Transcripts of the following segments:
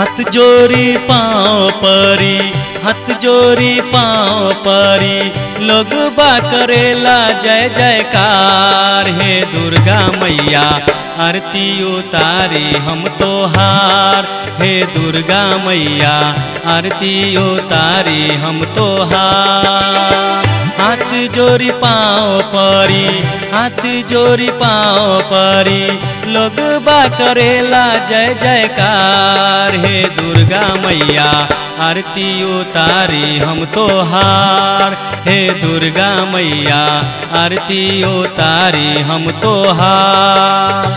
हाथ जोरी पाँव परी हाथ जोरी पाँव परी लोग बा करेला जय जयकार हे दुर्गा मैया आरती उतारी हम तोहार हे दुर्गा मैया आरती उतारी हम तोहार हाथ जोरी पाँव परी हाथ जोरी पाँव परी लोग बा करेला जय जयकार हे दुर्गा मैया आरती उतारी हम तोहार हे दुर्गा मैया आरती उतारी हम तोहार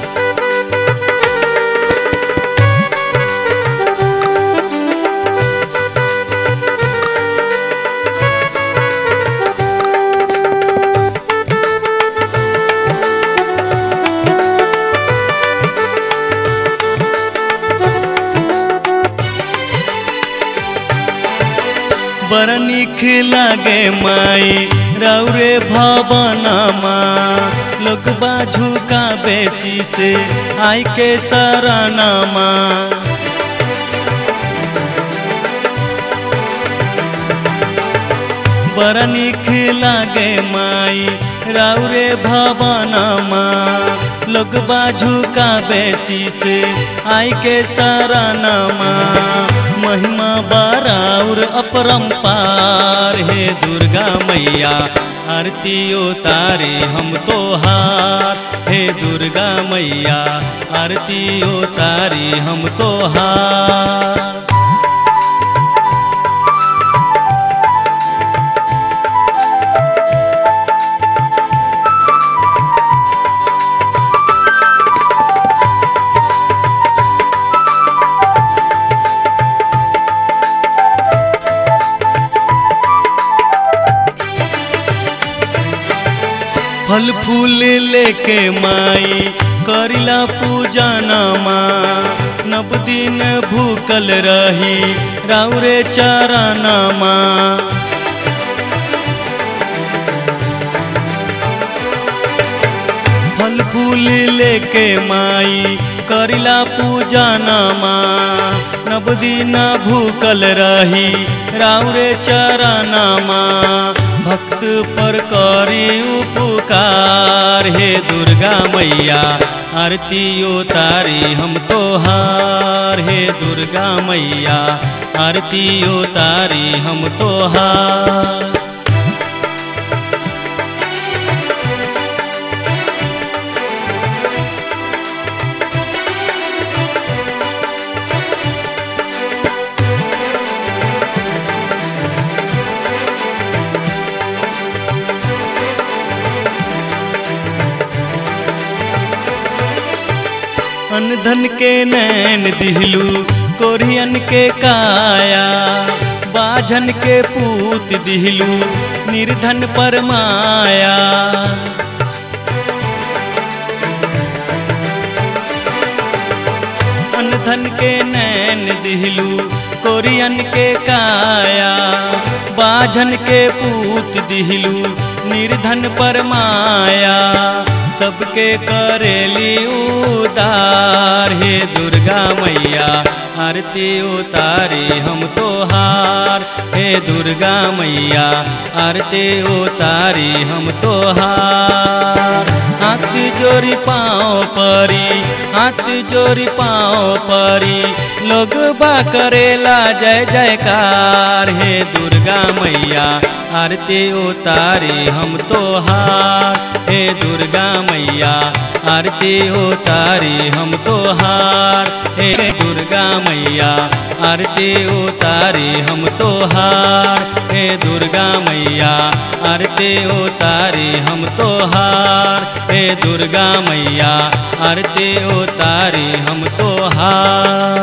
बड़ निक लागे माई रौरे भवनमा लोग बाझू का बेसी से आई के शरणमा बड़ निक लागे माई रौरे भवनमा लोग बाझू का बेसी से आई के शरणमा महिमा बाराउर अपरंपार हे दुर्गा मैया आरती उतारे हम तोहार हे दुर्गा मैया आरती उतारे हम तोहार फल फूल लेके माई करिला पूजा नमा नव दिन भूकल रही राउरे चरणमा फल फूल लेके माई करिला पूजा नमा नव दिन भूकल रही राउरे चरणमा भक्त पर करी उपकार हे दुर्गा मैया आरती उतारी हम तोहार हे दुर्गा मैया आरती उतारी हम तोहार अन धन के नैन दिहलू कोरियन के काया बाझन के पूत दिहलू निर्धन पर माया अन धन के नैन दिहलू कोरियन के काया बाझन के पूत दिहलू निर्धन पर माया सबके करेली उदार हे दुर्गा मैया आरती उतारी हम तोहार हे दुर्गा मैया आरती उतारी हम तोहार हाथ जोरी पाँव परी हाथ जोरी पाँव परी लोग बा करेला जय जयकार हे दुर्गा मैया आरती उतारी हम तोहार हे दुर्गा मैया आरती उतारी हम तोहार हे दुर्गा मैया आरती उतारी हम तोहार हे दुर्गा मैया आरती उतारी हम तोहार हे दुर्गा मैया आरती उतारी हम तोहार